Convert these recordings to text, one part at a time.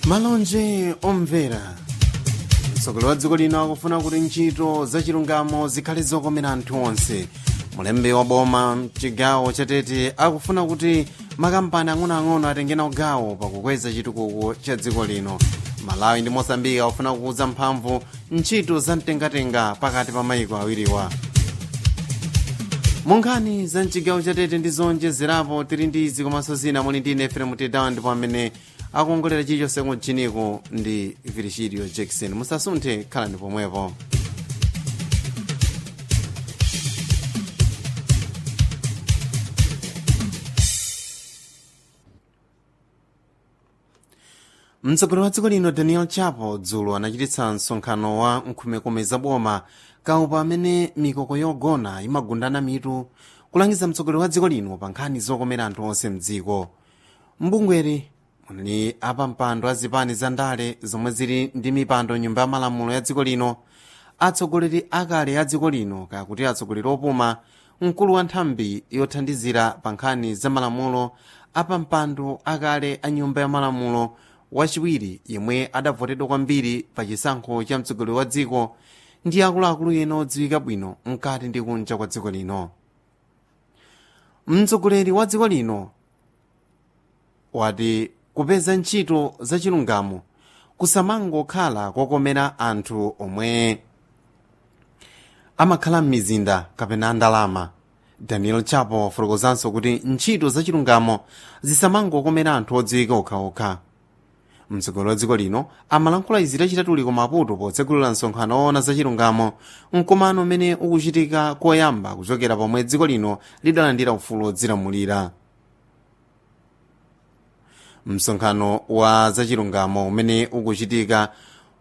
malonje omvera mtsogoleri wa dziko lino akufuna kuti ntchito zachilungamo zikhale zokomera anthu onse mulembe wa boma mchigawo chatete akufuna kuti makampani ang'onoang'ono atenge nawo gawo pakukweza chitukuko cha dziko lino malawi ndi mosambiki akufuna kukuza mphamvu ntchito za mtengatenga pakati pa mayiko awiriwa munkhani za mchigawo chatete ndi zonjezerapo tili ndi izi komanso zina muli ndi nefere tedawa ndipo amene akuongolera chilichonse kuchiniko ndi virgilio jackson musasunthe khalani pomwepo mtsogoleri wa dziko lino daniel chapo dzulo anachititsa msonkhano wa nkhumekume za boma kaupa amene mikoko yogona imagundana mitu kulangiza mtsogoleri wa dziko lino pa nkhani zokomera anthu onse mdziko mbungweri muli apa mpando azipani za ndale zomwe zili ndi mipando nyumba ya malamulo ya dziko lino atsogoleri akale a dziko lino kakuti atsogoleri opuma mkulu wa nthambi yothandizira pa nkhani za malamulo apa mpando akale a nyumba ya malamulo wachiwiri yemwe adavotedwa kwambiri pa chisankho cha mtsogoleri wa dziko ndi akuluakulu ena odziwika bwino mkati ndi kunja kwa dziko lino mtsogoleri wa dziko lino wati kupeza ntchito zachilungamo kusamangokhala kokomera anthu omwe amakhala m'mizinda kapena ndalama daniel chapo wafotokozanso kuti ntchito zachilungamo zisamangokomera anthu odziwika okhaokha mtsogoleri wa dziko lino amalankhula izi lachitatu ku maputo potsegulira msonkhano woona zachilungamo mkumano umene ukuchitika koyamba kuchokera pomwe dziko lino lidalandira ufulu wodzilamulira msonkhano wa zachilungamo umene ukuchitika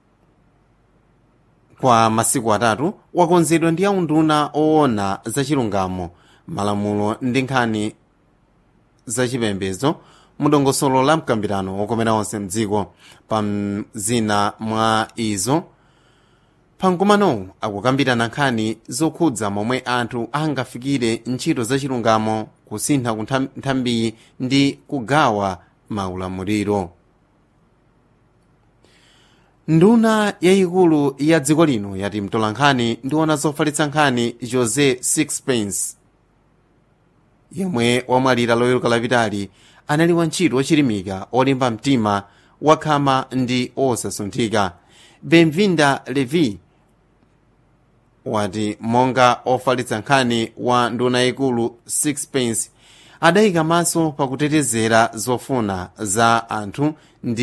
kwa masiku atatu wakonzedwa ndi aunduna oona zachilungamo malamulo ndi nkhani zachipembedzo mudongosolo la mkambirano wokomera onse mdziko pa zina mwa izo pamkumanowu akukambirana nkhani zokhudza momwe anthu angafikire ntchito zachilungamo kusintha ku nthambiyi ndi kugawa maulamuliro nduna yayikulu ya dziko lino yati mtolankhani ndiwona zofalitsa nkhani jose sixpence yemwe wamwalira loweruka lapitali anali wantchito wochilimika olimba mtima wakhama ndi osasunthika benvinda levi wati monga ofalitsa nkhani wa nduna yayikulu sixpence adayika maso pakutetezera zofuna za anthu ndi